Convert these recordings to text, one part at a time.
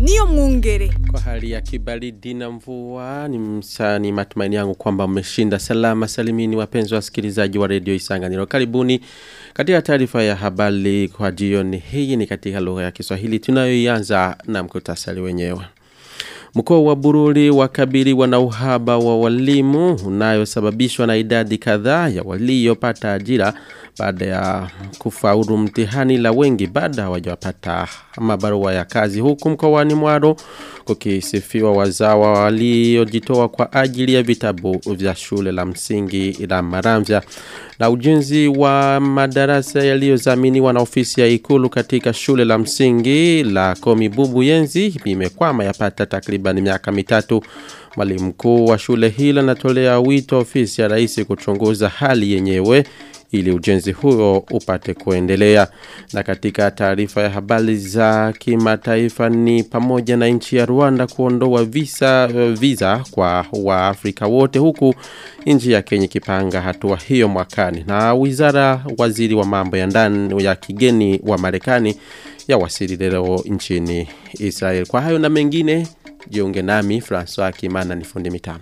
niyo mwungere. Kwa hali ya kibaridi na mvua ni msani matumaini yangu kwamba mmeshinda salama salimini wapenzi wasikilizaji wa redio Isanganiro. Karibuni katika taarifa ya habari kwa jioni hii ni katika lugha ya Kiswahili tunayoianza na mkutasari wenyewe. Mkoa wa Bururi wakabiliwa na uhaba wa walimu unayosababishwa na idadi kadhaa ya waliopata ajira baada ya kufaulu mtihani la wengi baada hawajapata mabarua ya kazi huku mkoani Mwaro kukisifiwa wazawa waliojitoa kwa ajili ya vitabu vya shule la msingi la Maramvya na ujenzi wa madarasa yaliyozaminiwa na ofisi ya ikulu katika shule la msingi la Komibubu Yenzi imekwama yapata takriban miaka mitatu mwalimu mkuu wa shule hilo anatolea wito ofisi ya rais kuchunguza hali yenyewe ili ujenzi huo upate kuendelea. Na katika taarifa ya habari za kimataifa ni pamoja na nchi ya Rwanda kuondoa visa visa kwa Waafrika wote huku nchi ya Kenya kipanga hatua hiyo mwakani. Na wizara waziri wa mambo ya ndani ya kigeni wa Marekani ya wasili leo nchini Israel. Kwa hayo na mengine jiunge nami François Kimana ni fundi mitambo.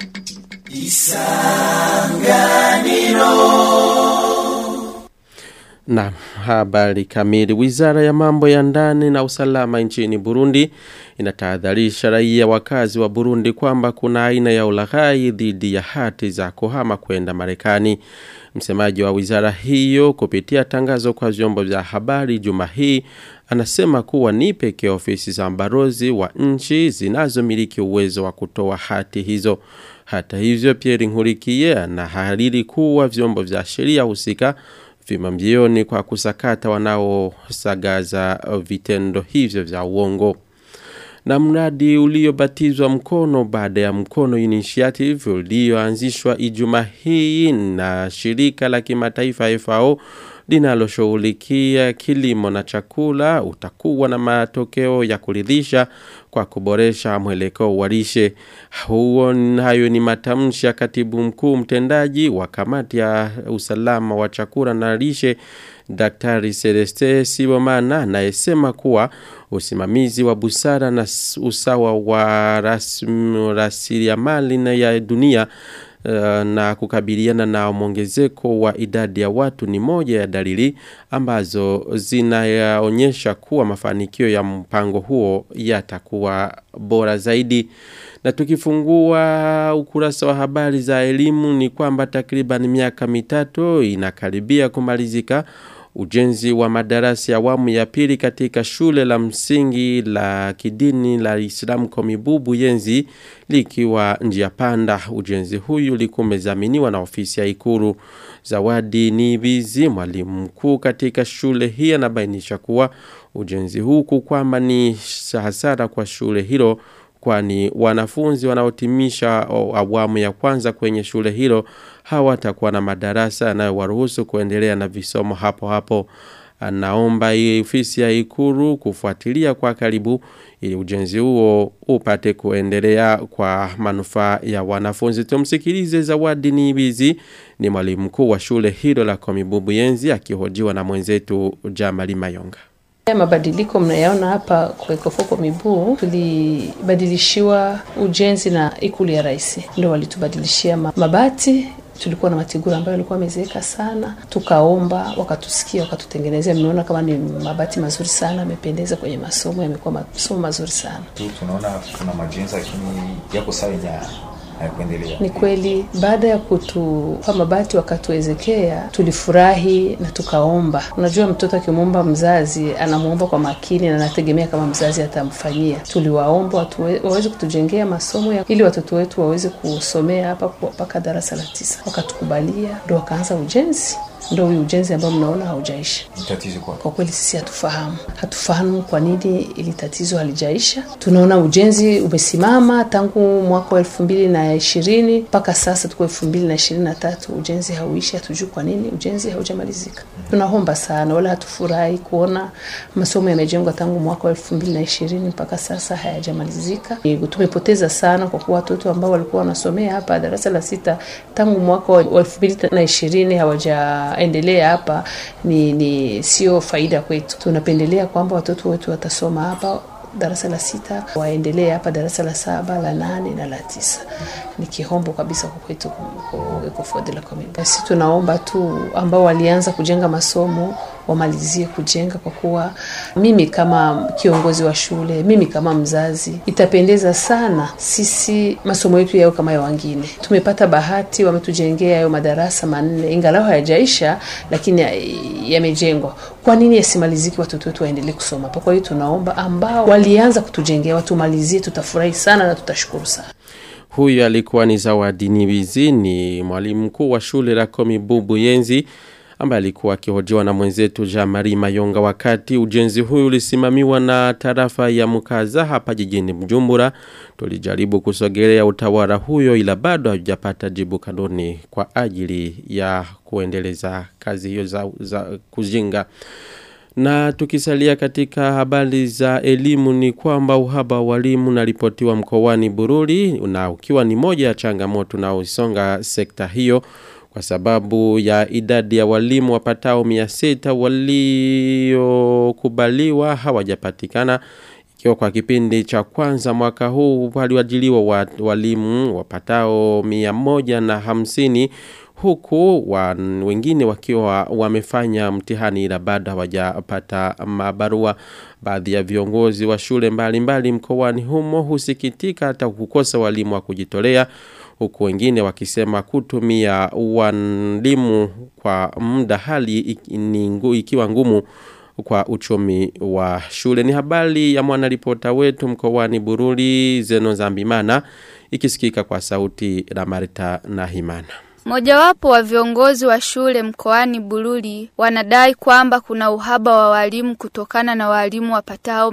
Isanganiro na habari kamili. Wizara ya mambo ya ndani na usalama nchini Burundi inatahadharisha raia wakazi wa Burundi kwamba kuna aina ya ulaghai dhidi ya hati za kuhama kwenda Marekani. Msemaji wa wizara hiyo kupitia tangazo kwa vyombo vya habari juma hii anasema kuwa ni pekee ofisi za mbarozi wa nchi zinazomiliki uwezo wa kutoa hati hizo. Hata hivyo Pierre Nkurikiye anahariri kuwa vyombo vya sheria husika vima mbioni kwa kusakata wanaosagaza vitendo hivyo vya uongo na mradi uliobatizwa mkono baada ya mkono initiative ulioanzishwa Ijumaa hii na shirika la kimataifa FAO linaloshughulikia kilimo na chakula utakuwa na matokeo ya kuridhisha kwa kuboresha mwelekeo wa lishe. Huo hayo ni matamshi ya katibu mkuu mtendaji wa kamati ya usalama wa chakula na lishe Daktari Celeste Sibomana anayesema kuwa usimamizi wa busara na usawa wa rasilimali ya dunia uh, na kukabiliana na mwongezeko wa idadi ya watu ni moja ya dalili ambazo zinaonyesha kuwa mafanikio ya mpango huo yatakuwa bora zaidi. Na tukifungua ukurasa wa habari za elimu ni kwamba takriban miaka mitatu inakaribia kumalizika ujenzi wa madarasa ya awamu ya pili katika shule la msingi la kidini la Islam Komibubu Yenzi likiwa njia panda. Ujenzi huyu ulikuwa umezaminiwa na ofisi ya Ikuru. Zawadi Nibizi, mwalimu mkuu katika shule hii, anabainisha kuwa ujenzi huku kwamba ni hasara kwa shule hilo kwani wanafunzi wanaotimisha awamu ya kwanza kwenye shule hilo hawatakuwa na madarasa yanayowaruhusu kuendelea na visomo hapo hapo. Anaomba ofisi ya Ikuru kufuatilia kwa karibu ili ujenzi huo upate kuendelea kwa manufaa ya wanafunzi. Tumsikilize Zawadi Nibizi, ni mwalimu mkuu wa shule hilo la Komibubu Yenzi akihojiwa na mwenzetu Jamali Mayonga. Ya mabadiliko mnayaona hapa kwa Ekofoko Mibuu, tulibadilishiwa ujenzi na ikulu ya rais, ndio walitubadilishia mabati tulikuwa na matigura ambayo yalikuwa yamezeeka sana, tukaomba, wakatusikia, wakatutengenezea. Mmeona kama ni mabati mazuri sana, yamependeza kwenye masomo, yamekuwa masomo mazuri sana. Tunaona kuna majenzi lakini yako sawa hayakuendelea. Ni kweli, baada ya kutupa mabati wakatuwezekea, tulifurahi na tukaomba. Unajua, mtoto akimwomba mzazi anamwomba kwa makini na anategemea kama mzazi atamfanyia. Tuliwaomba watu waweze kutujengea masomo ya, ili watoto wetu waweze kusomea hapa mpaka darasa la tisa. Wakatukubalia, ndo wakaanza ujenzi ndo huyu ujenzi ambao mnaona haujaisha. Tatizo kwa Kwa kweli sisi hatufahamu, hatufahamu kwa nini ili tatizo halijaisha. Tunaona ujenzi umesimama tangu mwaka wa elfu mbili na ishirini mpaka sasa tuko elfu mbili na ishirini na tatu ujenzi hauishi. Hatujui kwa nini ujenzi haujamalizika. Tunaomba sana, wala hatufurahi kuona masomo yamejengwa tangu mwaka wa elfu mbili na ishirini mpaka sasa hayajamalizika. Tumepoteza sana, kwa kuwa watoto ambao walikuwa wanasomea hapa darasa la sita tangu mwaka wa elfu mbili na ishirini hawaja endelea hapa ni, ni sio faida kwetu. Tunapendelea kwamba watoto wetu watasoma hapa darasa la sita waendelee hapa darasa la saba la nane na la tisa ni kihombo kabisa kwa kwetu Ecoford la Commune. Sisi tunaomba tu ambao walianza kujenga masomo wamalizie kujenga, kwa kuwa mimi kama kiongozi wa shule, mimi kama mzazi, itapendeza sana sisi masomo yetu yao kama ya wengine. Tumepata bahati, wametujengea hayo madarasa manne, ingalau hayajaisha, lakini yamejengwa. Kwa nini yasimaliziki, watoto wetu waendelee kusoma hapa? Kwa hiyo tunaomba ambao walianza kutujengea watumalizie, tutafurahi sana na tutashukuru sana. Huyu alikuwa ni Zawadi Nibizi, ni mwalimu mkuu wa shule la Komi Bubu Yenzi ambaye alikuwa akihojiwa na mwenzetu Jean Marie Mayonga wakati ujenzi huyu ulisimamiwa na tarafa ya Mukaza hapa jijini Mjumbura. Tulijaribu kusogelea utawala huyo ila bado hajapata jibu kanuni kwa ajili ya kuendeleza kazi hiyo za, za kujenga. Na tukisalia katika habari za elimu ni kwamba uhaba wa walimu unaripotiwa mkoani Bururi na ukiwa ni moja ya changamoto na usonga sekta hiyo kwa sababu ya idadi ya walimu wapatao mia sita waliokubaliwa hawajapatikana ikiwa kwa kipindi cha kwanza mwaka huu waliwajiliwa walimu wapatao mia moja na hamsini huku wa, wengine wakiwa wamefanya mtihani ila bado hawajapata mabarua baadhi ya viongozi wa shule mbalimbali mkoani humo husikitika hata kukosa walimu wa kujitolea huku wengine wakisema kutumia walimu kwa muda hali ikiwa ngumu kwa uchumi wa shule. Ni habari ya mwanaripota wetu mkoani Bururi Zeno Zambimana ikisikika kwa sauti la Marita na Himana. Mojawapo wa viongozi wa shule mkoani Bururi wanadai kwamba kuna uhaba wa walimu kutokana na walimu wapatao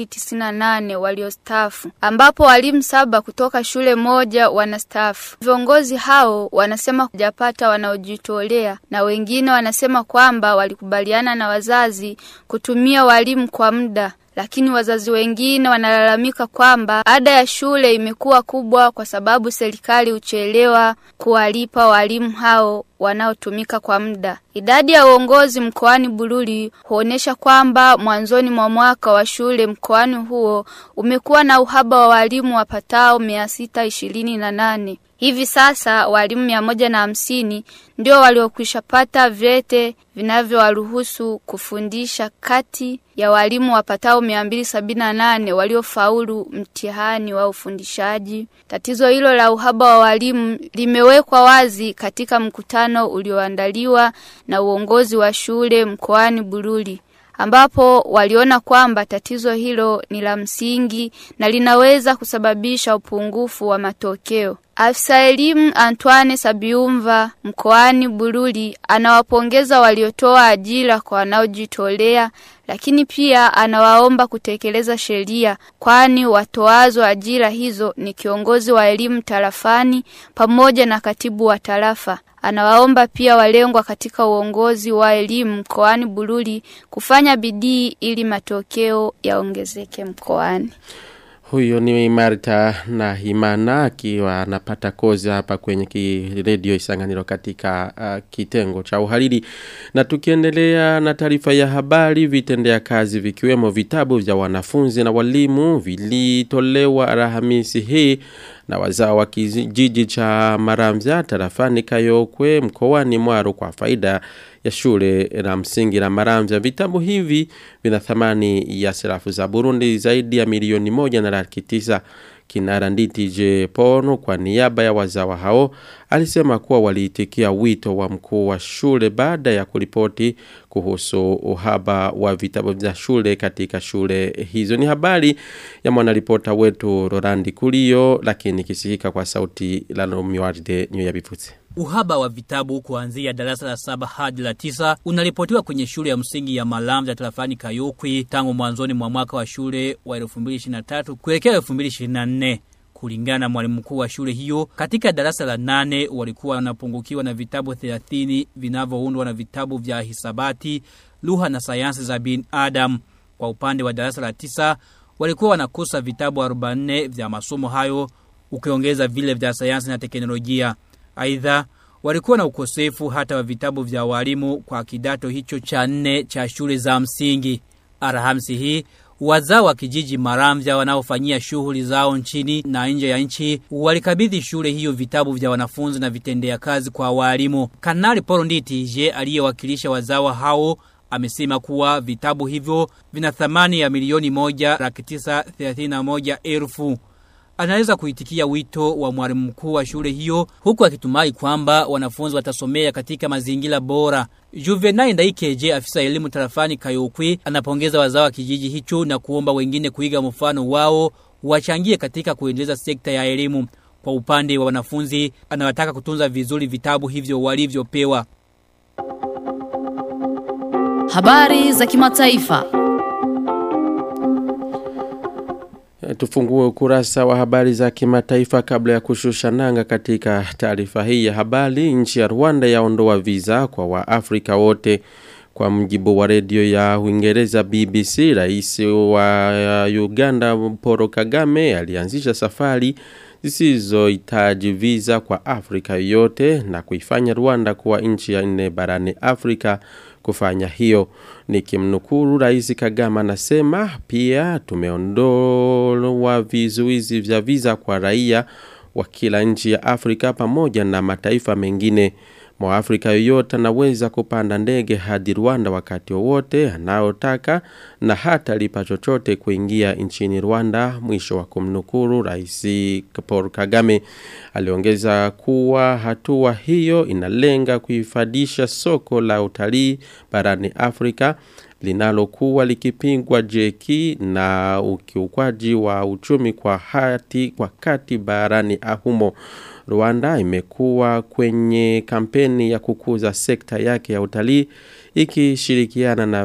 298 waliostafu ambapo walimu saba kutoka shule moja wanastafu. Viongozi hao wanasema hujapata wanaojitolea na wengine wanasema kwamba walikubaliana na wazazi kutumia walimu kwa muda lakini wazazi wengine wanalalamika kwamba ada ya shule imekuwa kubwa kwa sababu serikali huchelewa kuwalipa walimu hao wanaotumika kwa muda. Idadi ya uongozi mkoani Bururi huonesha kwamba mwanzoni mwa mwaka wa shule mkoani huo umekuwa na uhaba wa walimu wapatao mia sita ishirini na nane. Hivi sasa walimu mia moja na hamsini ndio waliokwisha pata vyete vinavyowaruhusu kufundisha kati ya walimu wapatao mia mbili sabini na nane waliofaulu mtihani wa ufundishaji. Tatizo hilo la uhaba wa walimu limewekwa wazi katika mkutano ulioandaliwa na uongozi wa shule mkoani Bururi ambapo waliona kwamba tatizo hilo ni la msingi na linaweza kusababisha upungufu wa matokeo. Afisa elimu Antoine Sabiumva mkoani Bururi anawapongeza waliotoa ajira kwa wanaojitolea lakini pia anawaomba kutekeleza sheria kwani watoazo ajira hizo ni kiongozi wa elimu tarafani pamoja na katibu wa tarafa. Anawaomba pia walengwa katika uongozi wa elimu mkoani Bururi kufanya bidii ili matokeo yaongezeke mkoani. Huyo ni Marta na Himana akiwa anapata kozi hapa kwenye redio Isanganiro katika uh, kitengo cha uhariri. Na tukiendelea na taarifa ya habari vitendea kazi vikiwemo vitabu vya wanafunzi na walimu vilitolewa Alhamisi hii na wazao wa kijiji cha Maramvya tarafani Kayokwe mkoani Mwaro kwa faida ya shule la msingi la Maramvya. Vitabu hivi vina thamani ya sarafu za Burundi zaidi ya milioni moja na laki tisa. Kinara Nditi J. Pono kwa niaba ya wazawa hao alisema kuwa waliitikia wito wa mkuu wa shule baada ya kuripoti kuhusu uhaba wa vitabu vya shule katika shule hizo. Ni habari ya mwanaripota wetu Rolandi Kulio lakini kisikika kwa sauti la Romiwarde Nyo ya Bifutse. Uhaba wa vitabu kuanzia darasa la saba hadi la tisa unaripotiwa kwenye shule ya msingi ya Malamza tarafani Kayokwi tangu mwanzoni mwa mwaka wa shule wa 2023 kuelekea 2024 kulingana na mwalimu mkuu wa shule hiyo katika darasa la nane walikuwa wanapungukiwa na vitabu 30 vinavyoundwa na vitabu vya hisabati lugha na sayansi za bin adam kwa upande wa darasa la tisa walikuwa wanakosa vitabu 44 vya masomo hayo ukiongeza vile vya sayansi na teknolojia Aidha, walikuwa na ukosefu hata wa vitabu vya walimu kwa kidato hicho cha nne cha shule za msingi. Alhamisi hii wazao wa kijiji Maramvya wanaofanyia shughuli zao nchini na nje ya nchi walikabidhi shule hiyo vitabu vya wanafunzi na vitendea kazi kwa walimu. Kanali Paul Nditi je aliyewakilisha wazawa hao amesema kuwa vitabu hivyo vina thamani ya milioni moja laki tisa thelathini na moja elfu anaweza kuitikia wito wa mwalimu mkuu wa shule hiyo huku akitumai kwamba wanafunzi watasomea katika mazingira bora. Juvenal Ndaikeje afisa elimu tarafani Kayokwi anapongeza wazao wa kijiji hicho na kuomba wengine kuiga mfano wao wachangie katika kuendeleza sekta ya elimu. Kwa upande wa wanafunzi anawataka kutunza vizuri vitabu hivyo walivyopewa. Habari za kimataifa. Tufungue ukurasa wa habari za kimataifa kabla ya kushusha nanga katika taarifa hii ya habari. Nchi ya Rwanda yaondoa visa kwa Waafrika wote. Kwa mjibu wa redio ya Uingereza BBC, rais wa Uganda Paul Kagame alianzisha safari zisizohitaji visa kwa Afrika yote na kuifanya Rwanda kuwa nchi ya nne barani Afrika kufanya hiyo. Nikimnukuru Rais Kagame anasema pia tumeondoa vizuizi vya visa kwa raia wa kila nchi ya Afrika pamoja na mataifa mengine. Mwafrika yoyote anaweza kupanda ndege hadi Rwanda wakati wowote anaotaka na hata lipa chochote kuingia nchini Rwanda. Mwisho wa kumnukuru Rais Paul Kagame aliongeza kuwa hatua hiyo inalenga kuifadisha soko la utalii barani Afrika linalokuwa likipingwa jeki na ukiukwaji wa uchumi kwa hati kwa kati barani humo. Rwanda imekuwa kwenye kampeni ya kukuza sekta yake ya utalii ikishirikiana na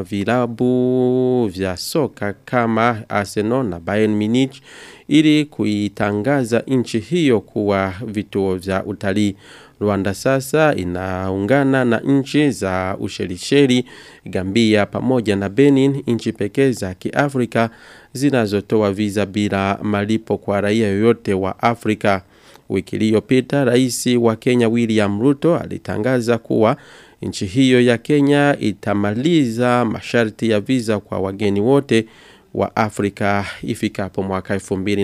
vilabu vya soka kama Arsenal na Bayern Munich ili kuitangaza nchi hiyo kuwa vituo vya utalii. Rwanda sasa inaungana na nchi za Ushelisheli, Gambia pamoja na Benin, nchi pekee za Kiafrika zinazotoa visa bila malipo kwa raia yoyote wa Afrika. Wiki iliyopita rais wa Kenya William Ruto alitangaza kuwa nchi hiyo ya Kenya itamaliza masharti ya visa kwa wageni wote wa Afrika ifikapo mwaka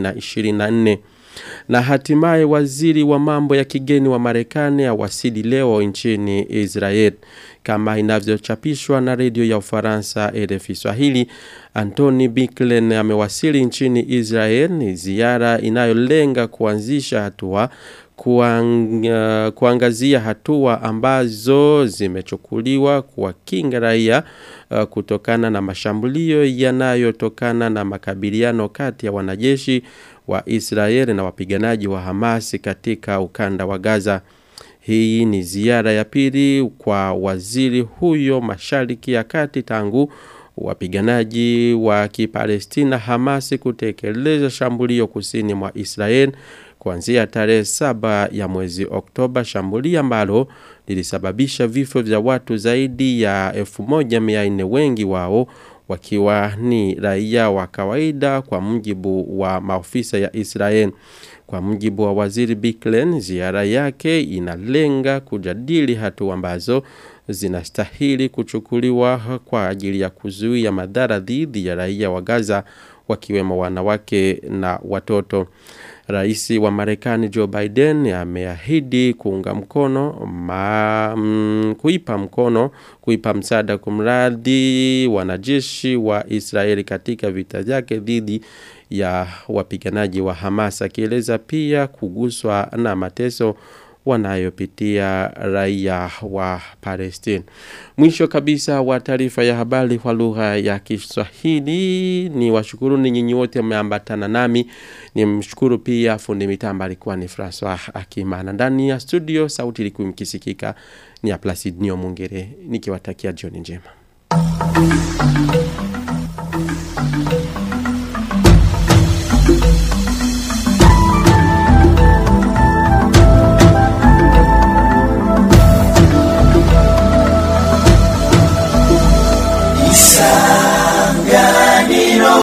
2024 na hatimaye waziri wa mambo ya kigeni wa Marekani awasili leo nchini Israel kama inavyochapishwa na redio ya Ufaransa RFI Swahili Anthony Blinken amewasili nchini Israel ni ziara inayolenga kuanzisha hatua kuang, uh, kuangazia hatua ambazo zimechukuliwa kuwakinga raia uh, kutokana na mashambulio yanayotokana na makabiliano kati ya wanajeshi wa Israeli na wapiganaji wa Hamasi katika ukanda wa Gaza. Hii ni ziara ya pili kwa waziri huyo mashariki ya kati tangu wapiganaji wa Kipalestina Hamasi kutekeleza shambulio kusini mwa Israel kuanzia tarehe saba ya mwezi Oktoba, shambulio ambalo lilisababisha vifo vya watu zaidi ya 1400 wengi wao wakiwa ni raia wa kawaida kwa mujibu wa maofisa ya Israel. Kwa mujibu wa waziri Biklen, ziara yake inalenga kujadili hatua ambazo zinastahili kuchukuliwa kwa ajili ya kuzuia madhara dhidi ya raia wa Gaza wakiwemo wanawake na watoto. Rais wa Marekani Joe Biden ameahidi kuunga mkono ma, mm, kuipa mkono kuipa msaada kumradhi wanajeshi wa Israeli katika vita vyake dhidi ya wapiganaji wa Hamas akieleza pia kuguswa na mateso wanayopitia raia wa Palestine. Mwisho kabisa wa taarifa ya habari kwa lugha ya Kiswahili ni washukuru ni nyinyi wote mmeambatana nami. Ni mshukuru pia fundi mitambo alikuwa ni Francois Akimana. Ndani ya studio sauti ilikuwa mkisikika ni ya Placid Nio Mungere nikiwatakia jioni njema.